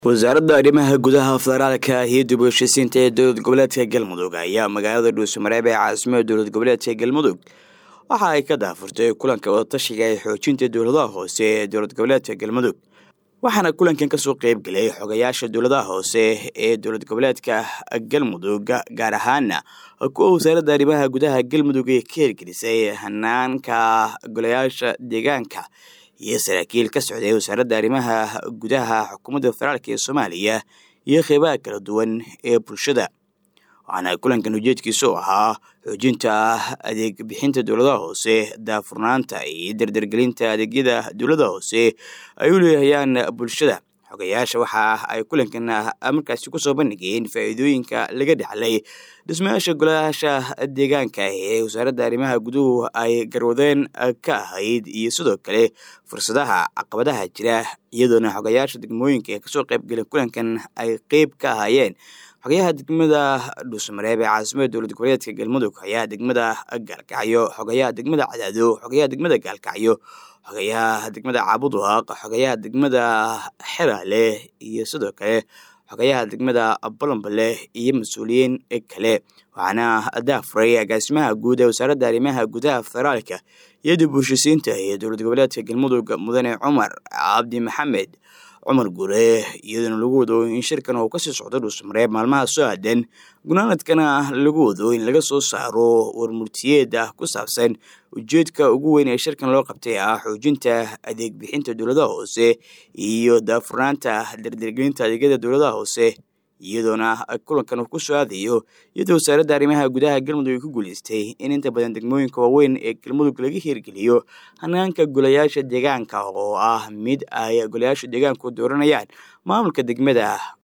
wasaaradda arrimaha gudaha federaalka iyo dib u heshiisiinta ee dowlad goboleedka galmudug ayaa magaalada dhuusamareeb ee caasimada dowlad goboleedka galmudug waxa ay ka daafurtay kulanka wadatashiga ee xoojinta dowladaha hoose ee dowlad goboleedka galmudug waxaana kulankan kasoo qeybgelay xogayaasha dowladaha hoose ee dowlad goboleedka galmudug gaar ahaana kuwa wasaaradda arrimaha gudaha galmudug ee ka hirgelisay hanaanka golayaasha deegaanka iyo saraakiil ka socday wasaaradda arrimaha gudaha xukuumadda federaalk ee soomaaliya iyo qeybaha kala duwan ee bulshada waxaana kulankan ujeedkiisu ahaa xoojinta adeeg bixinta dowladaha hoose daafurnaanta iyo dardargelinta adeegyada dowlada hoose ay u leehayaan bulshada xogayaasha waxa ay kulankan markaasi kusoo bandhigeen faa'iidooyinka laga dhexlay dhismayaasha golayaasha deegaanka ee wasaaradda arrimaha guduhu ay garwadeen ka ahayd iyo sidoo kale fursadaha caqabadaha jira iyadoona xogayaasha degmooyinka ee kasoo qeybgelen kulankan ay qeyb ka ahaayeen xogayaha degmada dhuusamareeb ee caasimada dowlad goboleedka galmudug xogayaha degmada gaalkacyo xogayaha degmada cadaado xogayaha degmada gaalkacyo xogayaha degmada caabuduhaaq xogayaha degmada xeraale iyo sidoo kale xogayaha degmada balambale iyo mas-uuliyiin kale waxaana daafuray agaasimaha guud ee wasaaradda arrimaha gudaha federaalka iyo dib u heshisiinta ee dowlad goboleedka galmudug mudane cumar cabdi maxamed cumar gure iyadoona lagu wado in shirkan uu kasii socdo dhuusamareeb maalmaha soo aadan gunaanadkana lagu wado in laga soo saaro warmurtiyeed ah ku saabsan ujeedka ugu weyn ee shirkan loo qabtay ah xoojinta adeeg bixinta dowladaha hoose iyo daafurnaanta dardargelinta adeegyada dowladaha hoose iyadoona kulankan uu ku soo aadayo iyadoo wasaaradda arrimaha gudaha galmudug ay ku guuleystay in inta badan degmooyinka waaweyn ee galmudug laga hirgeliyo hanaanka golayaasha deegaanka oo ah mid ay golayaasha deegaanku dooranayaan maamulka degmada